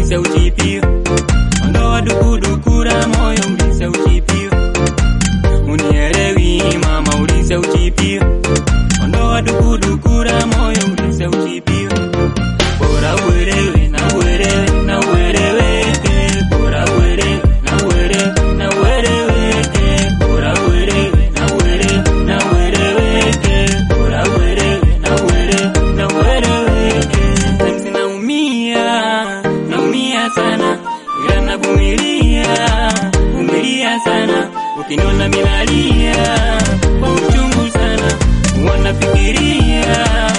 ulisa uchipio ondoa dukudukura moyo ulisa uchipio unielewi mama ulisa uchipio ondoa dukudukura moyo ulisa uchipio bora uelewe na uelewe na ueleweke bora uelewe na uelewe na ueleweke bora uelewe na uelewe na ueleweke bora uelewe na uelewe na ueleweke Sometimes naumia naumia sana ila navumilia vumilia sana ukiniona minalia kwa uchungu sana wanafikiria